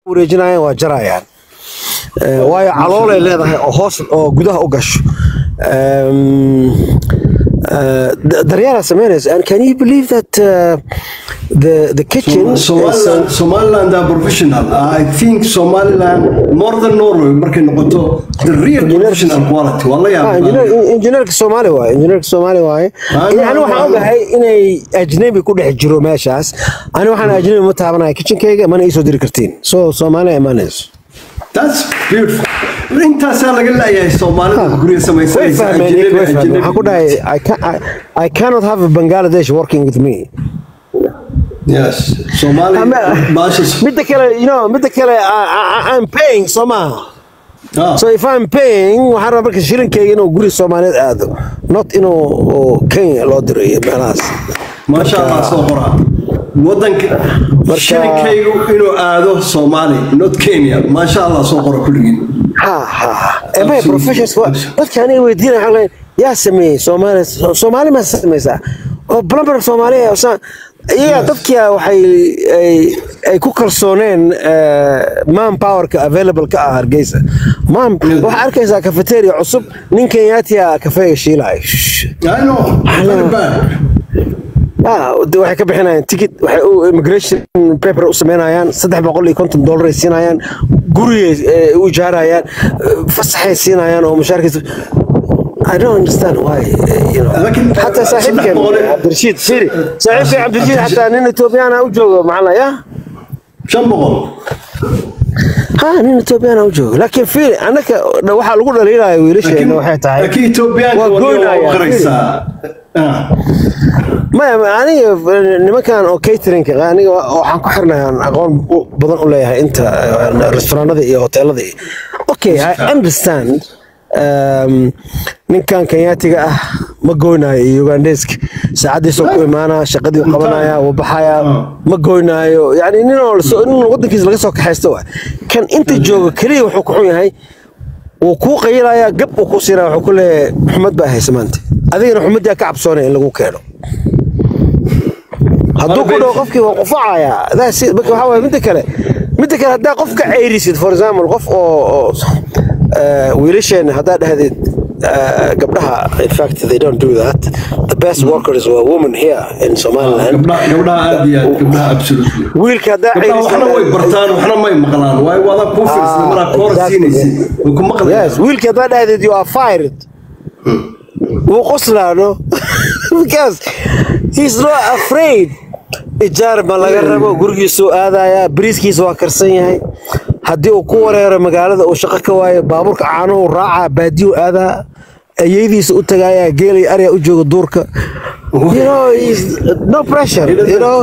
wareejinayaan waa jarayaan Eh, waayo caloolay leedahay oo hoos oo gudaha u gasho Um, uh, da- daryeelaa sameynaysa and can you believe that uh, the the kitchen is, Somaliland, Somaliland are professional. I think Somaliland more than Norway markay noqoto the real professional quality. Wallahi Ah, engineer- injineerka soomaali waaye injineerka soomaali waaye Ah, yani no, waxaan no. ogahay inay ajnabi ku dhex jiro meeshaas ani waxaan ajnabi ma taabanaya kitchenkayga mana iisoo diri kartiin so soomaaliya imaanayso That's beautiful. Intaasaa laga leeyahay Soomaalida guryo way samaysanaysa fahmeen ajnabi way fahmeen ajnabi. waxaan ku dhahay I, can, I, I cannot have a Bangladesh working with me Yes. Somali Ama- baasha. midda kale you know midda kale I, I, I'm paying soo maaha Ah. so if I'm paying waxaan rabaa marka shilinkayga inuu guri soomaaliyeed aado not inuu oo Kenya loo diro iyo meelahaas maasha allah soo qoraa wadanka Marka- shilinkaygu inuu aado Soomaali not Kenya maasha allah soo qora kulligiin ha ha ee may Absolutely. professionals waa- dadka aniga weydiinaya waxaan leeyahay yaa sameeyey soomaali soomaali ma samaysaa oo plumber soomaaliya oo saa- iyaga dadkia waxay ay- ay ku kalsooneen man powerka available ka ah hargeysa man waxaa arkaysaa cafeteria cusub nin kenyaatiya kafeega shiilaya I know very bad Ah, de waxay ka bixinayaan ticket waxay u immigration paper u sameynayaan saddex boqol iyo konton dollar ay siinayaan gurigay eh, u ijaarayaan eh, fasaxay siinayaan oo mushaarkiisa I don't understand why eh, you know. Laakiin, xataa eh, saaxiibkeen saddex boqol iyo- cabdirashiid firi saaxiibkeen cabdirashiid xataa nin etoobiyaan u joogo maxaa la yaa shan boqol ha nin etoobiyaan u joogo laakiin firi annaka waxaa lagu dhaliilaya wiilasheena waxay tahay laakiin Etoobiyaanka waa wali waa goynaya, u qaraysaa Ah. maya ma- aniga eh, nimankan oo catering aniga wa- waxaan ku xirnaya aan aqoon u- badan u leeyahay inta eh, restaurantada iyo hoteelada iyo okay i understand um, ninkan kenyaatiga ah ma goynaayo iyo ugandeska saacadiisoo ku imaanaa shaqadii u qabanaya wuu baxaya ma goynaayo yani nin oo lasoo- nin wadankiisa laga soo kaxaysto wa kan inta jooga keliya wuxuu ku xun yahay wuu kuu qayilayaa gab uu ku siinaya wuxuu ku leeyahay xumad baa haysa maanta adigana xumaddaa ka cabsoonaya in lagu keeno hadduu ku dhaho qofkii waa qufacayaa That's it. marka waxaa waaye midda kale midda kale haddaa qof ka ceyrisid for example qof oo oo eh, wiilasheena haddaa dhahdid eh, gabdhaha in fact they don't do that the best workers were women here in somaliland gabdhaha gabdhaha aad iyo aad gabdhaha absolutely wiilka haddaa gabdhaha waxna way bartaan waxna may maqlaan waayo waada kuu fiirsan maraa koor exactly. siinaysid way ku maqlayaan yes wiilka haddaa dhahdid you are fired wuu qoslaano because he's not afraid ijaar ma laga rabo gurigiisuu aadayaa bariiskiisa waa karsan yahay haddii uu ku wareero magaalada uu shaqo ka waayo baabuurka caanuhu raacaa baadiyu aadaa ayeydiisa u tagaayaa geelay arya u jooga duurka you know he's no pressure you know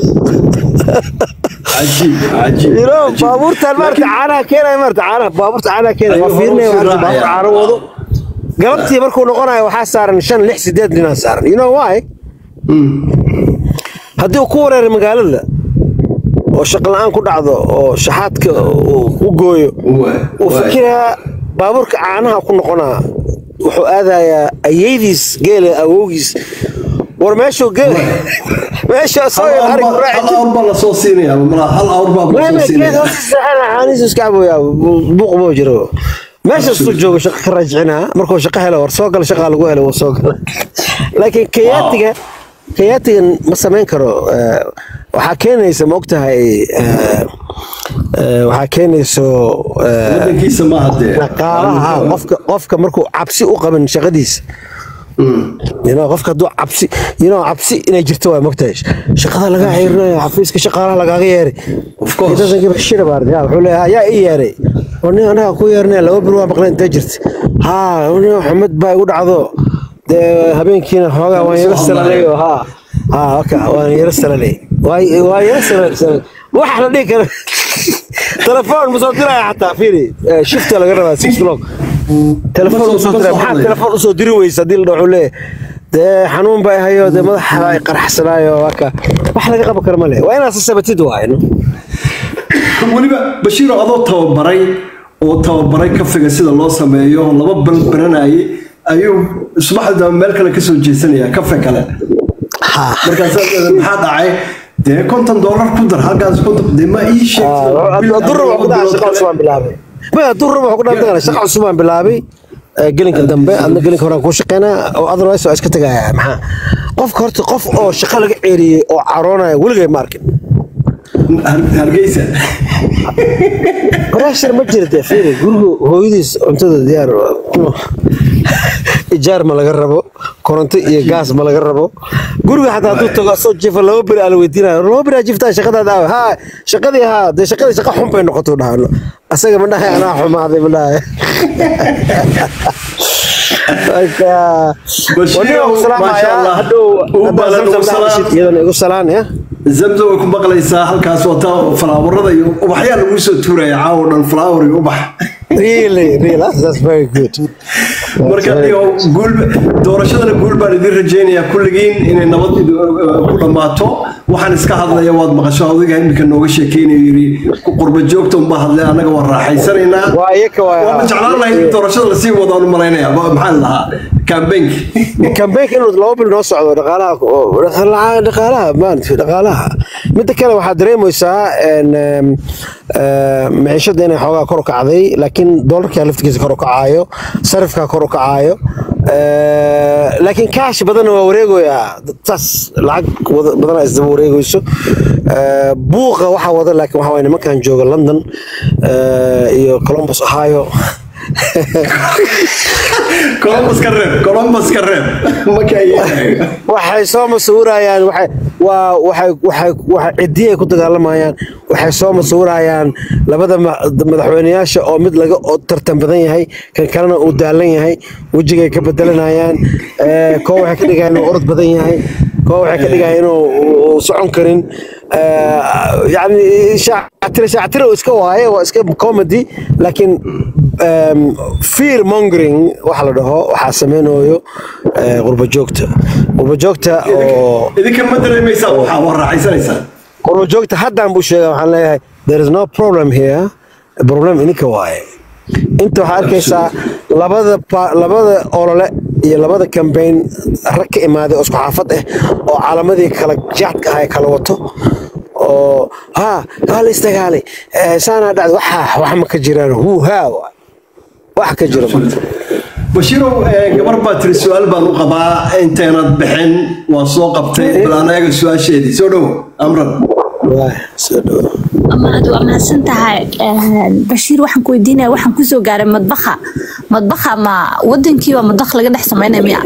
cajiib cajiib you know cajiib. baabuurtan maarata caanaha keenaya maarata caanaha baabuurta caanaha keenaya waa Ayuu fiirinaya hore waa usii baabuur raacaya. caano wado galabtii markuu noqonayo waxaa saaran shan lix sideed ninaa saaran you know why haddii uu ku wareero magaalada oo shaqo la-aan ku dhacdo oo shaxaadka uu u gooyo Waay, uu waay. fikiraa baabuurka caanaha ku noqonaa wuxuu aadayaa ayeydiis geela awowgiis war meeshuu geel meesha soo hal yar awr arig baa- raaci hal awr baa lasoo siinaya malaa hal awr baa lasoo geed siinaya hoostiisa xaaniis iska caboyaa buuq buu jiro meeshaasuu joogo shaqo ka raajicinaa markuu shaqo helo war soo gala shaqaa lagu helo wuu soo gala laakiin kayaatiga kayaatigan ma samayn karo eh, waxaa keenaysa ma ogtahay eh, eh, waxaa keenayso eh, wadankiisa maaha dee dhaqaalaha qofka qofka markuu cabsi u qaban shaqadiisa you know, qofka hadduu cabsi you know, cabsi inay jirto waa mogtahay shaqada lagaa xiriirinayo xafiiska shaqaalaha lagaaga yeeray Of course. He doesn't give a shit about it. Yeah, wuxuu leeyahay yaa ii yeeray oo nin anaga ku yeernay laba bil waa maqleen intee jirta haa nin xumad baa igu dhacdo dee habeenkiina xoogaa waan yara salalay oo haa haa waka waan yara salalay waa waa yara salalay waxa la dhihi kara telefoon ma soo diraya xataa fiiri eh, shifta laga rabaa six o'clock telefoon Ma ma soo- soo ma diraya soo maxaa hadlaya. telefoon usoo diri weysa haddii la dhaho wuxuu leeyahay dee xanuun baa hayo dee madaxa ay qaraxsanaayo waka wax laga qaban karo ma leh waa inaad sasabatid waayno weliba bashiiro adoo tababaray oo tababaray kafiga sida loo sameeyo laba bal baranayay ayuu subaxda meel kale kasoo jeesanaya kafe kale markaas maxaa dhacay dee konton dollar ku dar halkaas konton dee ma ii durra wuxuu ku dhahay shaqa cusub aan bilaabay maya durra wuxuu ku dhahay shaqa cusub aan bilaabay ee, gelinka dambe adna gelinka horaan kuu shaqeynaa oo otherwise waa iska tegaya maxaa qofka horta qof oo shaqa laga ceeriyey oo caroonaya weligay ma arkin hargeysa pressure ma jira dee fiiri guriga hooyadiis cuntada diyaar ijaar ma laga rabo koronto iyo gaas ma laga rabo guriga xataa hadduu tago asoo jifa laba beri aa la weydiinayo laba beri aa jiftaa shaqadaada aawe haa shaqadii haa dee shaqadii shaqa xun bay noqoto dhahano asaga ma dhahay anaa xumaaday ma dhahay marka waniga ku salaamaya hadhow haddaa zamzam dhahashid iyadana igu salaan ya zamzam way ku maqlaysaa halkaas wata falaawarada iyo ubaxyaa lagu soo tuuraya caawo dhan falaawar iyo ubax really really that's, that's very good marka iyo guul doorashadana guul baan idin rajaynayaa kulligiin inay nabad idu- ku dhammaato waxaan iska hadlaya waad maqasho adiga iminka nooga sheekeynayo yiri qurba joogta unbaa hadlay annaga waan raaxaysanaynaa waa iyaka waa waama jeclaan lahayd in doorashada lasii wadaan u malaynaya Ma- maxaa la lahaa kambeynki kambeynka inuu laba bil noo socdo dhaqaalaha dhaqaalaha dhaqaalaha maaragtay dhaqaalaha midda kale waxaad dareemaysaa een, em, eh, maciishada inay xoogaa kor u kacday laakiin doolarkaa laftigiisa kor u kacaayo sarifkaa kor u kacaayo Eh, laakiin kaash badanna waa wareegoyaa taas lacag wada- badanaa isdaba wareegayso Eh, buuqa waxaa wada laakiin waxaa waye nimankan jooga london eh, iyo columbus ohio columbus ka reeb columbus ka reeb marka waxay soo masawirayaan waxay waa waxay waxay waxay cidiyay ku dagaalamayaan waxay soo masawirayaan labada ma- madaxweyneyaasha oo mid laga oo tartan badan yahay kan kalena uu daalan yahay wejigay ka bedelanayaan ee, koo waxay ka dhigayaan inuu orod badan yahay koo waxay ka dhigayaan inuu uu socon karin ee, yacni shaactire shaactire uu iska waaye waa iska comedy laakiin em, fear mongering waxa la dhaho waxaa samaynayo ee, qurba joogta qurba joogta oo idinka ma dareemaysaa waxaa waa raaxaysanaysaa qurba joogta haddaan buu sheega waxaan leeyahay there is no problem here problem ininka waaye inta waxaa arkaysaa labada pa- labada olole iyo labada campaign rag ka imaaday oo isku xaafad ah oo calamadii kala jaadka ahaa kala wato oo ha waa la istagaalay eh, saanaa dhacday waxa wax ma ka jiraan huu haa waay. wax ka jiro marka bashiirow eh, gabar baa tiri su-aal baan u qabaa intaynad bixin waa soo qabtay bal anaga su-aasheedii soo dhowo amran Waay, soo dhawo. mahad waa mahadsan tahay bashiir waxaan ku weydiinaya waxaan kusoo gaaray madbaha madbaha ma wadankiiba madbakh laga dhex sameynaya miya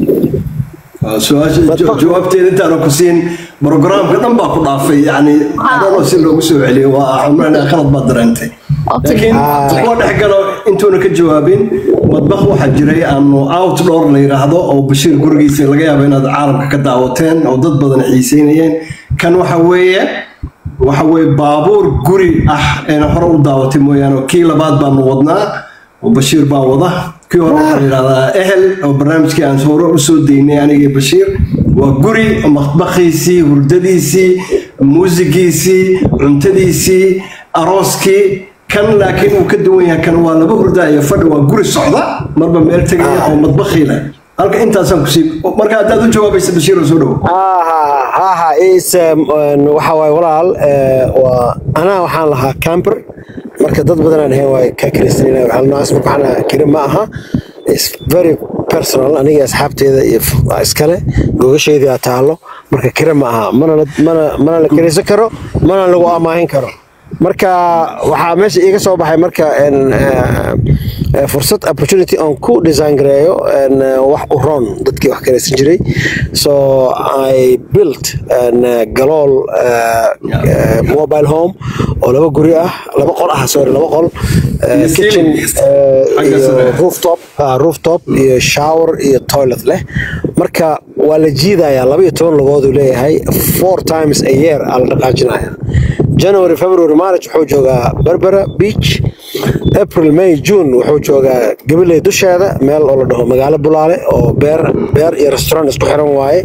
Waa su-aasha jo- jawaabteeda intaana ku siin brogaraamka dhan baa ku dhaafay yani adhanoo si loogu soo celiyo waa xumrana khalad baad dareentay Okay. laakiin kuwa dhex galo intuuna ka jawaabin madbakh waxaa jiray aanu outdoor la yidhaahdo oo bashiir gurigiisa laga yaabo inaad caalamka ka daawateen oo dad badan xiiseynayeen kan waxa weeye waxa weeye baabuur guri ah eena hore u daawatay mooyaane oo kii labaad baanu wadnaa oo bashiir baa wada kii hore waxaa la yidhahdaa ehel oo barnaamijkii aan hore usoo daynay aniga iyo bashiir waa guri matbakhiisii hurdadiisii muusigiisii cuntadiisii arooskii kan laakiin uu ka duwan yahay kan waa laba hurda iyo fadhi waa guri socda marba meel tegaya oo madbakhii leh halka intaasaan kusii marka haddaad u jawaabaysa bashiir oo soo dhowo ha ha ha is waxa waaye walaal eh, waa anaa waxaan lahaa camper marka dad badan aan ahayn waa ka kiristaniina waxaa noocaas marka waxaan lahaa kiri ma aha is very personal aniga asxaabteeda iyo f- waa iskale gogasheedii aa taalo marka kira ma aha mana la- mana mana la kiraysan karo mana lagu amaahin karo marka waxaa meesha iiga soo baxay marka en, eh, eh, fursad opportunity on ku design gareeyo en, eh, wax u roon dadkii wax karaysan jiray so i built en, eh, galool eh, eh, mobile home oo laba guri ah laba qol ah sorry laba qol eh, Iyo kitchen ceiling. eh, Xagga iyo sare. rooftop ah, rooftop iyo shower iyo toilet leh marka waa la jiidayaa laba iyo toban lugood uu leeyahay four times a year aa la dhaqaajinaya january february march wuxuu joogaa berbera beach april may june wuxuu joogaa gabiley dusheeda meel oo la dhaho magaalo bulaale oo beer beer iyo restaurant isku xiran waaye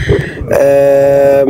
Ehm,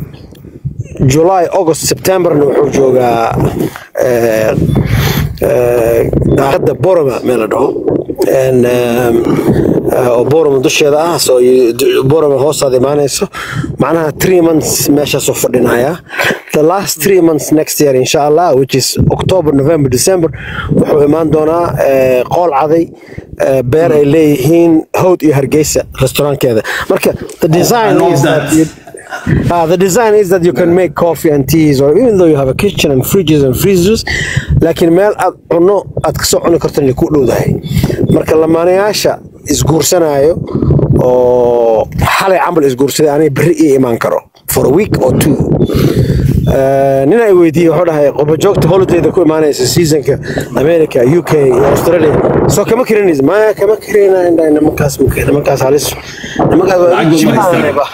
july august septemberna wuxuu joogaa eh, eh, daaqada boroma meel la dhaho een, um, uh, oo boorama dusheeda ah soo boorama hoostaada imaanayso macnaha three months meeshaasoo fadhinaya the last three months next year insha allah which is october november december wuxuu imaan doonaa eh, qool caday eh, beer ay leeyihiin howd iyo hargeysa restaurankeeda marka the design love is that. that you, Uh, the design is that you can make coffee and teas, or even though you have a kitchen and fridges and freezers, laakiin meel aad cunno aad kasoo cuni karto inay ku dhowdahay. Marka lamaanayaasha isguursanayo oo xalay camal isguursaday anay berri ii imaan karo for a week or two. Uh, nin ay weydiiyey wuxuu dhahay qurba joogta holidayda ku imaanaysa seasonka America, UK iyo Australia soo kama karinaysa maya kama karinayna indhahay nimankaas nimankaas halis nimankaas waa Lacag ma haystaan. jibaanayba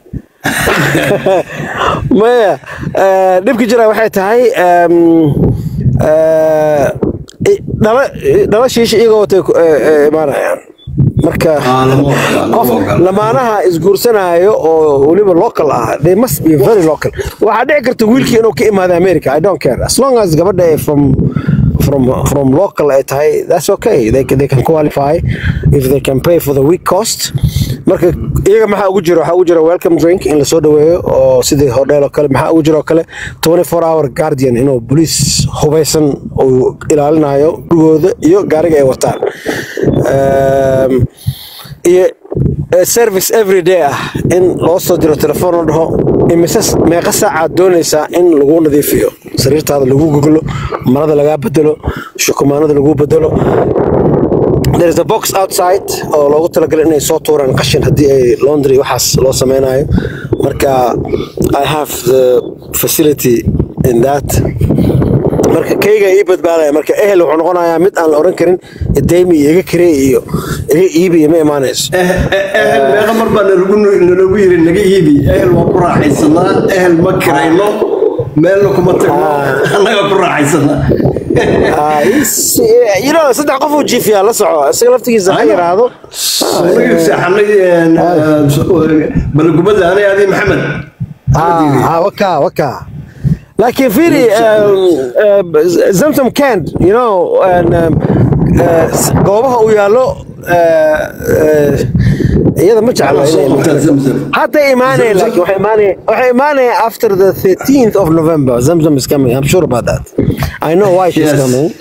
maya eh, dhibka jira waxay tahay em, eh, i- dhala dhala shiisha iyagoo watay ku- eh, eh, imaanayaan marka Ah, lama ogola, lama qof ogola. lamaanaha isguursanayo oo weliba local ah they must be very local waxaa dhici karta wiilkii inuu ka imaado america i don't care as long as gabadha ay from from from local ay tahay that's okay they, can- they can qualify if they can pay for the week cost marka iyaga maxaa ugu jira waxaa ugu jira welcome drink in lasoo dhaweeyo oo sidii hodheel oo kale maxaa ugu jira oo kale 24 hour guardian inuu boliis hubeysan uu ilaalinayo dhugooda iyo gaariga ay wataan Ehm, iyo eh, service every day ah in loo soo diro telefoon la dhaho imise meeqa saacaad doonaysaa in lagu nadiifiyo sariirtaada lagu goglo marada lagaa bedelo shukumaanada lagu bedelo there is a box outside oo loogu talagalay inay soo tuuraan qashin haddii ay laundry waxaas loo sameynayo marka i have the facility in that marka kayga ii badbaadaya marka ehel wuxuu noqonayaa mid aan la oran karin deymi iyo iga kirey iyo iga iibi iyo ma imaanayso Eh- eh- ehel meeqa mar baa nalagu nalagu yiri naga iibi ehel waa ku raaxaysanaa ehel ma kirayno meelna kuma tagno annaga ku raaxaysanaa Ah, is- you know, saddex qof uu jiifiyaa la soco isaga laftigiisa ha yaraado anaga seexanay balagubada anay adi maxamed Ah, ah, waka waka laakiin fiiri zamzam cand you know and, um, eh, s- goobaha uu yaallo eh, eh, iyada ma jecla inay imaan. Zamzam. hadda imaanaya Zamzam. laakiin waxay imaanaya waxay imaanaya after the 13th of November Zamzam is coming I'm sure about that I know why she's Yes. coming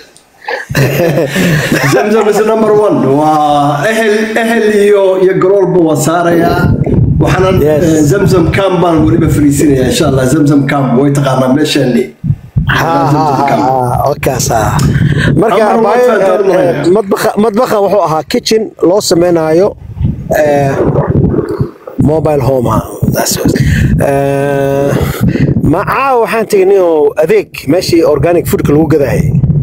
zamzam is number one waa ehel ehel iyo iyo garoolba waa saarayaa waxaana Yes. eh, zamzam camp baan weliba fariisinaya insha allah zamzam camp way taqaanaa meeshaani ha ha ha wakaas ha marka Amar baayo, waa faantaan eh, maraya. eh, madbaxa madbaxa wuxuu ahaa kitchen loo sameynayo eh, mobile home ah That's what- Eh, macaa waxaan tegnay oo adeeg meeshii organic foodka lagu gadayay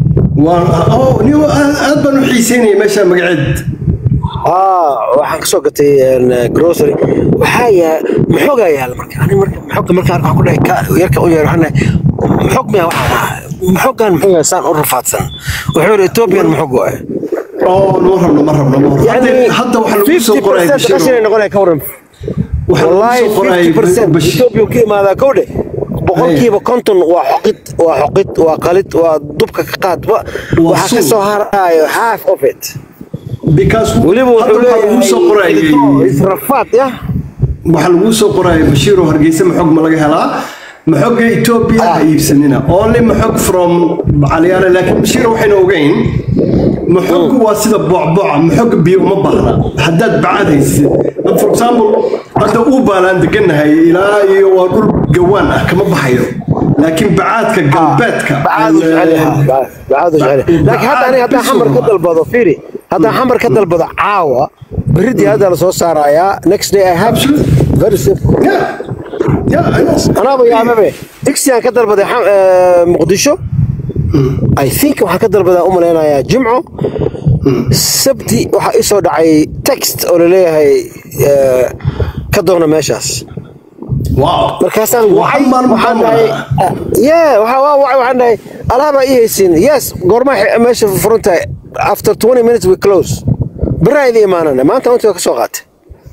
niyo aad baan u xiiseynaya meesha magaceed ah waxaan kasoo gatay een, grocery waxaa yaa maxoogaa yaala marka ani marka maxoogga marka arko waxaan ku dhahay ka yarka u yeer waxaan dhahay maxoog miyaa waxaan ahaa maxooggan muxuu yahay saan u rafaadsan wuxuu yidhi ethiopian maxoog waay oo ma rabno ma rabno ma rabno Hadda- hadda waxaa lagu soo qoray 50% qashin ay noqonaya ka waran waxaa lagu wallahi soo qoray 50% Bashir- Ethiopia ka imaadaa kowdhe boqolkiiba konton waa xoqid waa xoqid waa qalid waa dubka ka qaad wa- Waa waxaa ka suuq. soo harayo half of it because weliba hadda wuxuu waxaa lagu soo qorayay leeyahay israfaad yah waxaa lagu soo qoraya bashiir oo hargeysa maxog ma laga helaa maxogga etoobiya ha iibsanina only maxog from calyaale laakiin bashiir waxayna ogeyn maxoggu waa sida boocbooca maxogga biyo uma baahna haddaad bacaad haysid for example hadda uu baalaan deganahay ilaa iyo waa dhul gawaan ah kama baxayo laakiin bacaadka galbeedka bacaadu jecel yahay bacaadu jecel yahay laakiin hadda aniga haddaan xamar ka dalbado fiiri haddaan xamar ka dalbado caawa berridii hadda la soo saarayaa next day i have very simple Yeah. Yeah, I know. anaaba yaababe digsigaan ka dalbaday xam- eh, muqdisho i think waxaan ka dalbadaa u malaynayaa jimco sabti waxaa ii soo dhacay text oo laleeyahay eh, ka doona meeshaas Wow. markaasaan Waa wacay hal maalin waxaan baa dhahay maraa. ye waxaa waa wacay waxaan dhahay alaabaa ii haysiin yes goorma meesha furan tahay after 20 minutes we close berraa idin imaanana maanta intii waa ka soo qaatay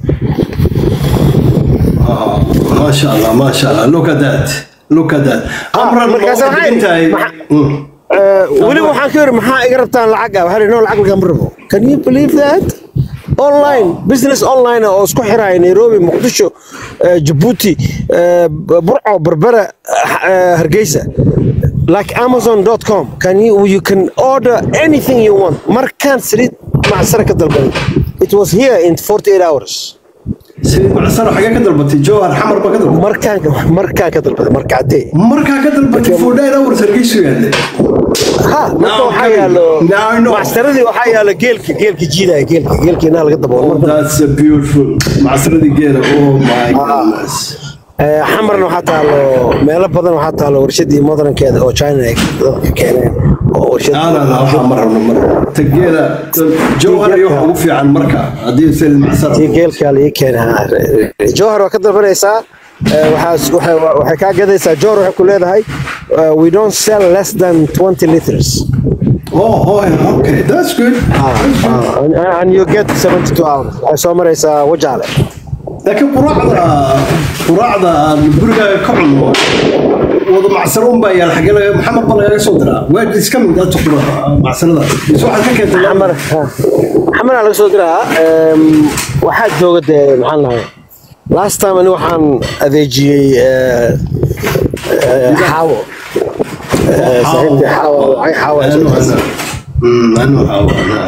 ما شاء الله ما شاء الله look at that look at that amran ma markaas waxay waxay- degan tahay maxa- Mm. Eh, weliba waxaan ka yiri maxaa iga rabtaan lacag ah waxaa no lacag lagama rabo can you believe that online business online ah oo isku xiraya nairobi muqdisho eh, jabuuti eh, burco berbera eh, hargeysa like amazon.com can you you can order anything you want markaan saliid macsara ka dalbaday it was here in 48 hours saliid macsaro xagee ka dalbatay jowhar xamar ba ka dalbatay markaan markaan ka dalbaday marka cadee markaa ka dalbatay fordhayn hours hargeysu yaadle ha marka Now waxaa I'm yaalo coming. Now I know. macsaradii waxaa yaalo geelka geelka jiidaya geelka geelka inaa laga daboolo that's a beautiful macsaradii geela oh my goodness Eh, xamarna waxaa taalo meelo badan waxaa taalo warshadii modernkeeda oo china ay dadka keeneen oo warshad لا لا لا waxaa ma rabno mar tageela jowhar iyo waxa ugu fiican marka haddii saliid macsaro tii geelkaa laii keenaa jowhar waa ka dalbanaysaa eh, waxaa- waxay waxay kaa gadaysaa jowhar waxay ku leedahay eh, we don't sell less than 20 liters oh oh okay that's good Ah, ah, and, and you get 72 hours waxay soo maraysaa wajaale laakiin quraacda quraacda aan gurigaaga ka cunno wada macsaro un baa yaal xagee laga maxamed ba lagaga soo diraa waa iska mid aad qura macsarada mise waxaad ka keentay xamar xamaraa laga soo diraa em, waxaa jooga dee maxaan lahay last time ani waxaan adeejiyey eh, eh, xaawo Eh, saaxiibtii xaawo waxay xaawo ay soo dirtay. anu xaawo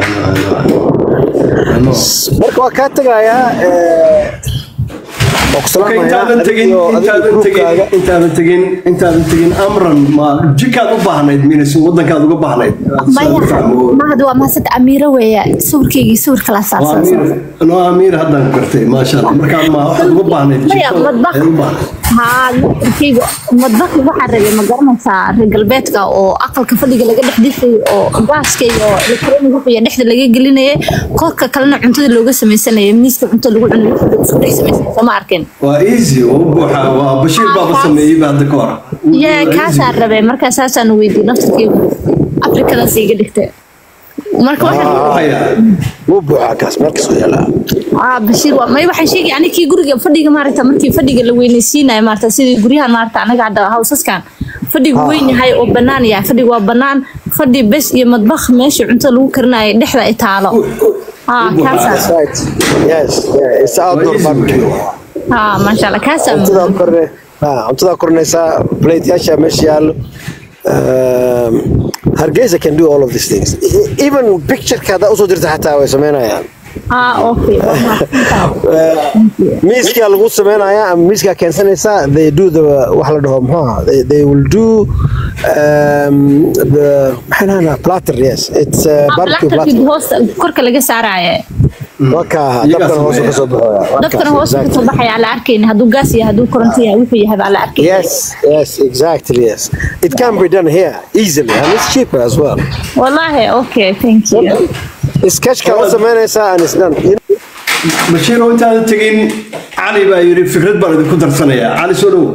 anu marka waa kaa tegayaa eh, waa ku Okay, intaadan salaamayaa tegin adigo adigo intaadan tegin gruubkaaga intaadan tegin intaadan tegin amran ma jikaad u baahnayd minas wadankaad uga baahnayd maya mahad waa mahasad amiiro weeya sawirkaygii sawir kala saarsan no amiir haddaan gartay maasha allah markaa ma waxaad uga baahnayd Maya, jikada madbaq. ayaad u baahnayd haa sawirkayga madbaqi waxaa rabay ma garanaysaa reer galbeedka oo aqalka fadhiga laga dhex dhisay oo gaaska iyo elektroniga wixii dhexda laga gelinayay korka kalena cuntada looga samaysanayay miiska cunto lagu cunayo wixii lagu isku dhex samaysanayo soo ma arkin waa easy waa u buuxa waa bashiir baaba sameeyey ba hadda ka hor yee kaasaa rabay markaa saasaan weydiiyey naftarkaygu afrikadaas iga dhigtay marka waxaan haya wuu buuxaa kaas meel kasoo yaalaa ah bashiir waa may waxay sheegay aniga kii guriga fadhiga maaragta markii fadhiga la weynaysiinayo maaragta sidii guryahan maaragta anaga hadda hawsaskan fadhigu weyn yahay oo bannaan yahay fadhigu waa bannaan fadhi bes iyo madbakh meesha cunto lagu karinayo dhexda ay taalo ah kaasaa right yes yeah it's outdoor Waa easy barbecue way. ah maasha allah kaasaa cuntadaa korne ha cuntadaa korinaysaa plateyaasha meesha yaallo Um, hargeysa can do all of these things E- even pictureka haddaa usoo dirta xataa way sameynayaan ah okay waa mahadsantahay. miiskaa lagu sameynayaa ama miiskaa keensanaysaa they do the wax la dhaho muxuu ahaa they, they will do um, the maxay dhahanaa platter yes it's uh, Ah, barbecue plasterkii platter hoosta korka laga saaraaye waka Iyagaa dabkan hoose sameeya. kasoo baxoya dabkana hoosta kasoo baxaya la arkayna hadduu gaas yahay hadduu koronto yahay wuxuu yahay baa la arkay Yes, yes, exactly, yes. It can be done here easily and it's cheaper as well. wallahi okay thank you Sketchka la sameynaysaa and it's done. You bashiir oo intaadan tegin cali baa yidhi fikrad baan idinku darsanayaa cali soo dhow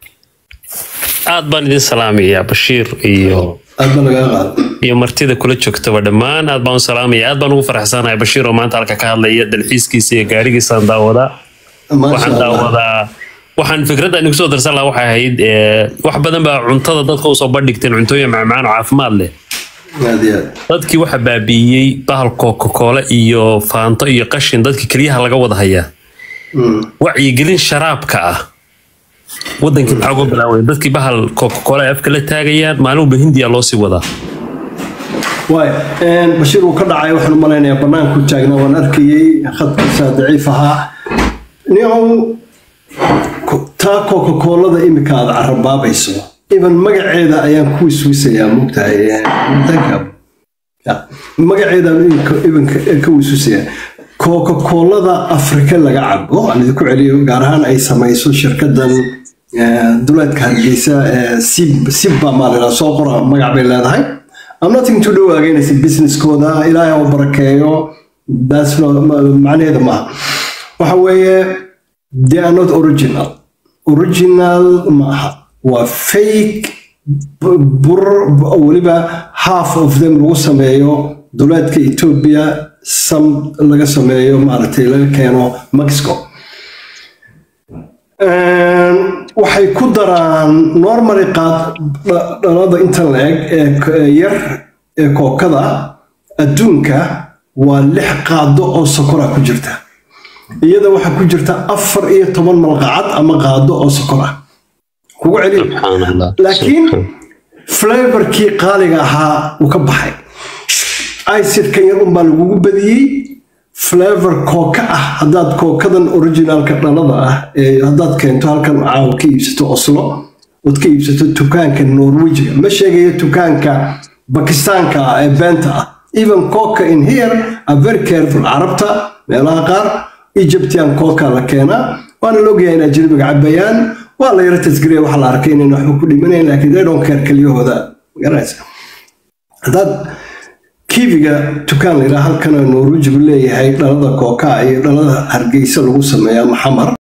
aad baan idin salaamayaa bashiir iyo aad baa lagaga qaada iyo martida kula joogtaba dhammaan aad baan u salaamaya aad baan ugu faraxsanahay bashiir oo maanta halka ka hadlaya dalxiiskiisa iyo gaarigiisaan daawadaa maasha waxaan allah daawadaa waxaan fikradda idinku soo darsan lahaa waxay ahayd eh, wax badan baa cuntada dadka usoo bandhigteen cuntooyin macmacaan oo caafimaad leh aad iyo aad dadkii waxa baabi'iyey bahal coca-cola iyo faanto iyo qashin dadkii keliyaha laga wada hayaa wacyigelin sharaabka ah wadankii maxaa uga bilaaway dadkii bahal coca-cola ay afka la taagayaan maalin walba hindiya loo sii wadaa waay bashiir uu ka dhacay waxaan u malaynayaa banaanku taagnaa waan arkayey khadkiisa daciif ahaa niyow ku- taa coca-colada imika aad carabaabayso even magaceeda ayaan ku wiswisayaa mogtahay mutanka Ya, magaceeda ibanka ka wiswisayaa coca-colada afrika laga cabo aan idinku celiyo gaar ahaan ay samayso shirkadan eh, duleedka hargeysa eh, sib sibba maalina soo qora magac bay leedahay I'm nothing to do against businesskooda ilaahay oo barakeeyo that's not macnaheeda maaha waxa weeye they are not original original maaha waa fake bu- bur weliba half of them lagu sameeyo duleedka ethiopia some laga sameeyo maaragtay laga keeno mexico waxay ku daraan normally qaad dha- dhalada inta la eg ee k- ee yar ee kookada adduunka waa lix qaado oo sokora ku jirta iyada waxaa ku jirta afar iyo toban malqacad ama qaado oo sokor ah kugu celiyo subxaan allah laakiin flavorkii qaaliga ahaa uu ka baxay icidkan yar unbaa lagugu badiyey flavor kooka ah haddaad kookadan originalka dhalada ah ee haddaad keento halkan caawa ka iibsato oslo ood ka iibsato dukaanka norwejiga ma sheegayo dukaanka bakistaanka ah ee beenta ah even coca in here are very careful carabta meelaha qaar egyptian coca la keenaa waana la ogyahay in ajnabiga cabayaan waa la yara tasgariya waxaa la arkay inayna waxba ku dhimanayn laakiin they don't care kelyahooda garanaysa haddaad kiibiga dukaan la yidhaha halkan norwejigu leeyahay dhalada kooka iyo dhalada hargeysa lagu sameeya maxamar